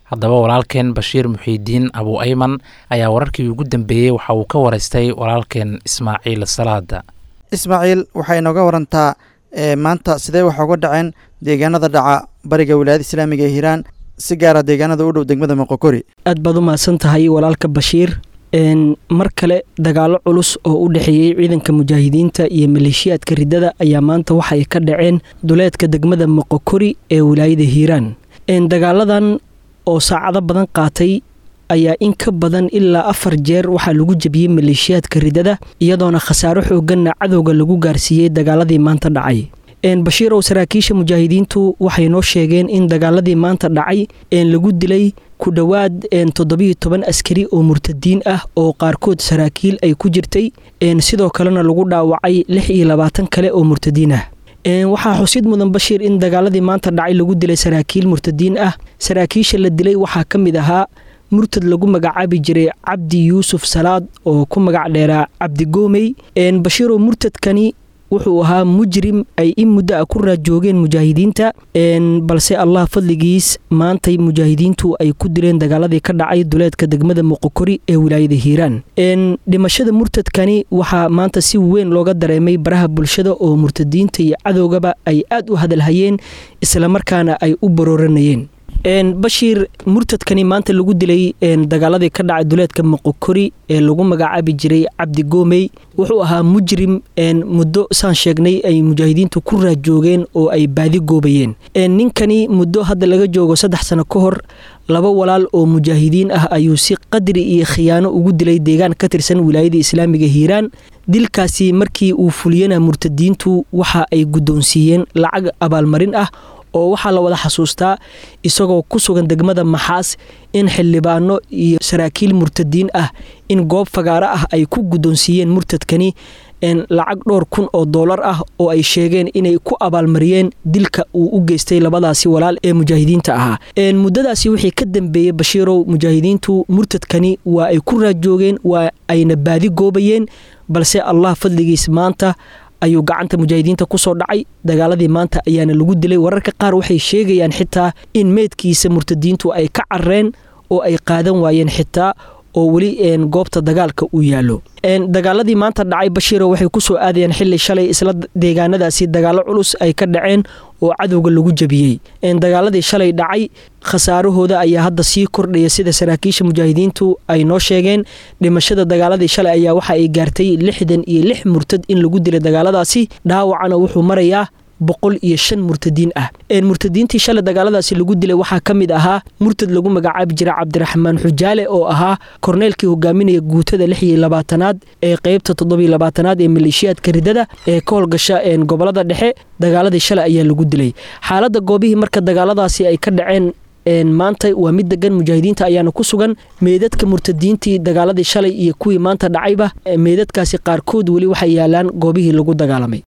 haddaba walaalkeen bashiir muxiidiin abu ayman ayaa wararkii ugu dambeeyey waxa uu ka waraystay walaalkeen ismaaciil salaada ismaaciil waxay inooga warantaa maanta sidee wax uga dhaceen deegaanada dhaca bariga wilaayada islaamiga ee hiiraan si gaara deegaanada u dhow degmada moqokori aad baad u mahadsan tahay walaalka bashiir mar kale dagaalo culus oo u dhexeeyey ciidanka mujaahidiinta iyo maleeshiyaadka riddada ayaa maanta waxay ka dhaceen duleedka degmada moqokori ee wilaayada hiiraan dagaaladan oo saacado badan qaatay ayaa in ka badan ilaa afar jeer waxaa lagu jebiyey maleeshiyaadka riddada iyadoona khasaaro xooganna cadowga lagu gaarsiiyey dagaaladii maanta dhacay bashiirow saraakiisha mujaahidiintu waxay noo sheegeen in dagaaladii maanta dhacay lagu dilay ku dhowaad toddobiyo toban askari oo murtadiin ah oo qaarkood saraakiil ay ku jirtay sidoo kalena lagu dhaawacay lix iyo labaatan kale oo murtadiin ah waxaa xusid mudan bashiir in dagaaladii maanta dhacay lagu dilay saraakiil murtadiin ah saraakiisha la dilay waxaa ka mid ahaa murtad lagu magacaabi jiray cabdi yuusuf salaad oo ku magac dheeraa cabdi goomey bashiirow murtadkani wuxuu ahaa mujrim ay in muddo a ku raajoogeen mujaahidiinta balse allah fadligiis maantay mujaahidiintu ay ku dileen dagaaladii ka dhacay duleedka degmada muqokori ee wilaayada hiiraan dhimashada murtadkani waxaa maanta si weyn looga dareemay baraha bulshada oo murtadiinta iyo cadowgaba ay aad u hadalhayeen islamarkaana ay u barooranayeen bashiir murtadkani maanta lagu dilay dagaaladii ka dhacay duleedka moqokori ee lagu magacaabi jiray cabdi goomey wuxuu ahaa mujrim muddo saan sheegnay ay mujaahidiintu ku raajoogeen oo ay baadi goobayeen ninkani muddo hadda laga joogo saddex sano ka hor laba walaal oo mujaahidiin ah ayuu si qadri iyo khiyaano ugu dilay deegaan ka tirsan wilaayada islaamiga hiiraan dilkaasi markii uu fuliyana murtadiintu waxa ay guddoonsiiyeen lacag abaalmarin ah oo waxaa la wada xasuustaa isagoo ku sugan degmada maxaas in xildhibaano iyo saraakiil murtadiin ah in goob fagaaro ah ay ku guddoonsiiyeen murtadkani lacag dhowr kun oo doolar ah oo ay sheegeen inay ku abaalmariyeen dilka uu u geystay labadaasi walaal ee mujaahidiinta ahaa muddadaasi wixii ka dambeeyey bashiirow mujaahidiintu murtadkani waa ay ku raajoogeen waa ayna baadi goobayeen balse allah fadligiis maanta ayuu gacanta mujaahidiinta ku soo dhacay dagaaladii maanta ayaana lagu dilay wararka qaar waxay sheegayaan xitaa in meydkiisa murtadiintu ay ka carreen oo ay qaadan waayeen xitaa oo weli goobta dagaalka uu yaallo dagaaladii maanta dhacay bashiiro waxay ku soo aadayeen xili shalay isla deegaanadaasi dagaalo culus ay ka dhaceen oo cadowga lagu jebiyey dagaaladii shalay dhacay khasaarahooda ayaa hadda sii kordhaya sida saraakiisha mujaahidiintu ay noo sheegeen dhimashada dagaaladii shalay ayaa waxa ay gaartay lixdan iyo lix murtad in lagu dilay dagaaladaasi dhaawacana wuxuu marayaa boqol iyo shan murtadiin ah murtadiintii shalay dagaaladaasi lagu dilay waxaa ka mid ahaa murtad lagu magacaabi jira cabdiraxmaan xujaale oo ahaa korneelkii hogaaminaya guutada lix iyo labaatanaad ee qeybta toddobiyo labaatanaad ee maleeshiyaadka ridada ee ka howlgasha gobolada dhexe dagaaladii shalay ayaa lagu dilay xaaladda goobihii marka dagaaladaasi ay ka dhaceen maanta waa mid degan mujaahidiinta ayaana ku sugan meedadka murtadiintii dagaaladii shalay iyo kuwii maanta dhacayba meedadkaasi qaarkood weli waxay yaalaan goobihii lagu dagaalamay